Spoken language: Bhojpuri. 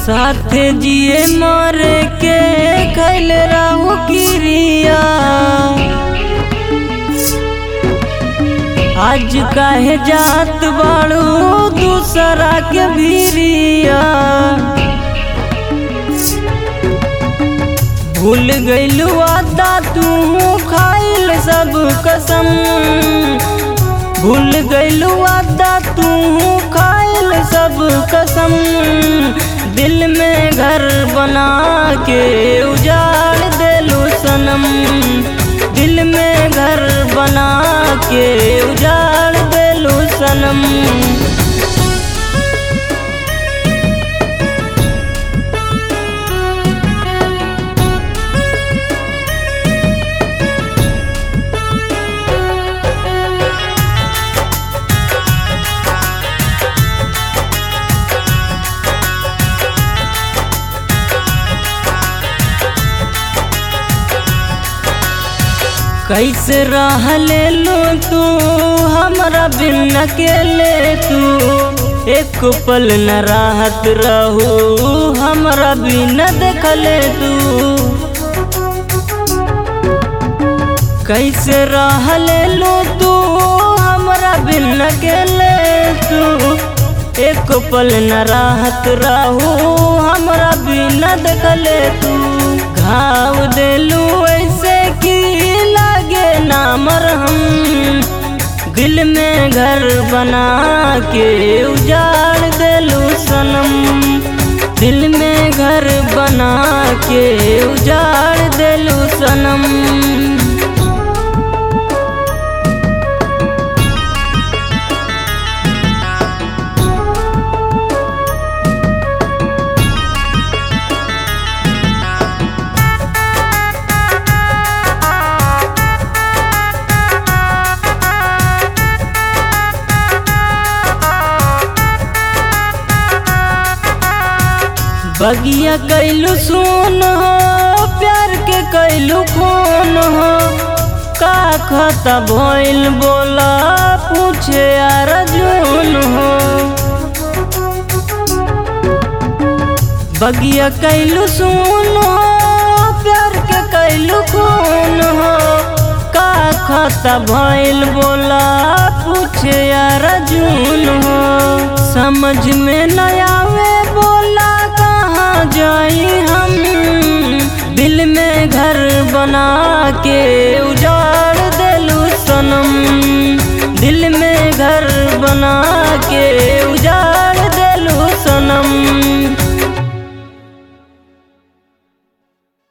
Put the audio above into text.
साथे जिए मरे के खैल रहू किरिया आज काहे जात बाड़ू दूसरा के भीरिया भूल गइलू आदा तू खाइल सब कसम भूल गइलू आदा तू खाइल सब कसम दिल में घर बना के उजाड़ देलू सनम दिल में घर बना के उजाड़ देलू सनम कैसे रह ले लो तू हमरा बिन अकेले तू एक पल न राहत रहू हमरा बिन देखले तू कैसे रह ले लो तू हमरा बिन अकेले तू एक पल न राहत रहू हमरा बिन देखले तू घाव देलू ऐसे की लागे ना मरहम दिल में घर बना के उजाड़ देलू सनम दिल में घर बना के उजाड़ देलू सनम बगिया कैलू सुन हो प्यार के कैलू खून हो का खता भइल बोला पूछे अर्जुन हो बगिया कैलू सुन हो प्यार के कैलू खून हो का खता भइल बोला पूछे अर्जुन हो समझ में न आवे बोला कहाँ जाई हम दिल में घर बना के उजाड़ देलू सनम दिल में घर बना के